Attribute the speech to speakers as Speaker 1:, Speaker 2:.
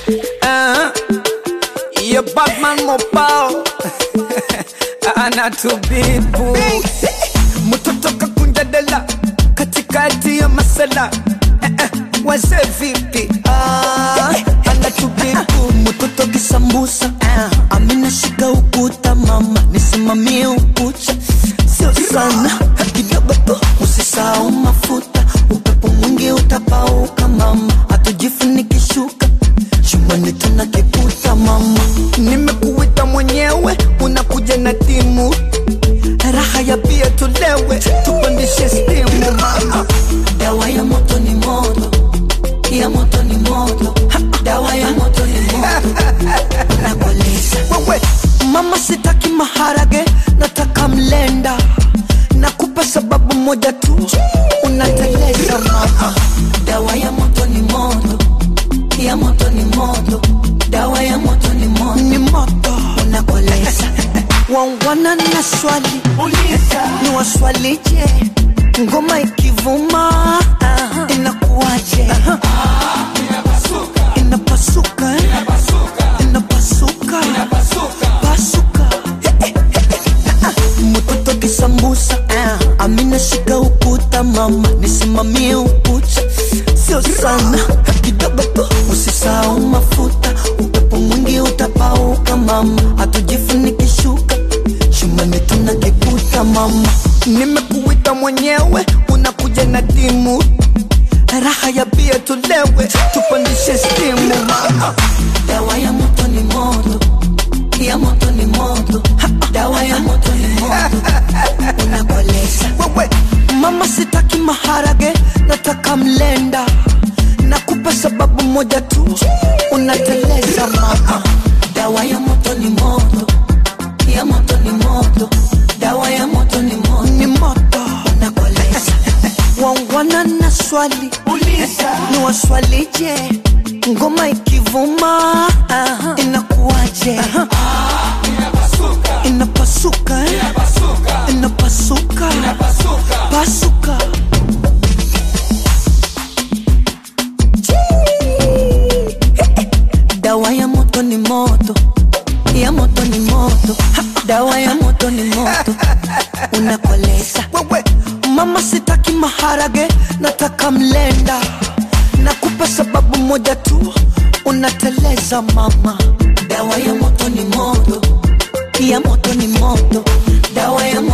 Speaker 1: Uh, yeah, Batman Mopao anatubibu mtoto kakunja dela katikati ya masala eh, eh, wazee vipi ah, anatubibu mtoto kisambusa ah, amina shika ukuta mama nisimamie ukucha sio sana kidogo tu usisahau mafuta upepo mwingi utapauka mama hatujifunikishuka chumbani tuna kiputa mama nimekuita mwenyewe unakuja na timu raha ya bia tulewe tupandishe stimu mama
Speaker 2: dawa ya moto ni moto ya moto ni moto dawa ya moto ni moto nakoleza
Speaker 1: wewe mama sitaki maharage nataka mlenda nakupa sababu moja tu unateleza mama
Speaker 2: dawa ya moto ni moto ya moto ni moto dawa ya moto ni moto
Speaker 1: ni moto
Speaker 2: nakoleza
Speaker 1: wangwana na swali ni waswalije ngoma ikivuma inakuwaje inapasuka eh? inapasuka pasuka mtoto kisambusa amina shika ukuta mama nisimamie ukucha sio sana kidogo tu usisahau mafuta upepo mwingi utapauka mama hatujifunikishuka shumani tuna kiputa mama nimekuita mwenyewe unakuja na timu raha ya bia tulewe tupandishe stimu mama
Speaker 2: dawa ya moto ni moto ya moto ni moto dawa ya moto ni moto unakoleza
Speaker 1: wewe mama sitaki maharage nataka mlenda nakupa sababu moja tu unateleza mama
Speaker 2: dawa ya moto ni moto ya moto ni moto dawa ya moto ni moto
Speaker 1: ni moto
Speaker 2: unakoleza
Speaker 1: wangwana na swali ni waswalije ngoma ikivuma inakuwaje inapasuka eh? inapasuka pasuka
Speaker 2: dawa ya moto ni moto ya moto ni moto dawa ya moto ni moto unakoleza
Speaker 1: wewe mama sitaki maharage nataka mlenda nakupa sababu moja tu unateleza mama
Speaker 2: dawa ya moto ni moto ya moto ni moto dawa ya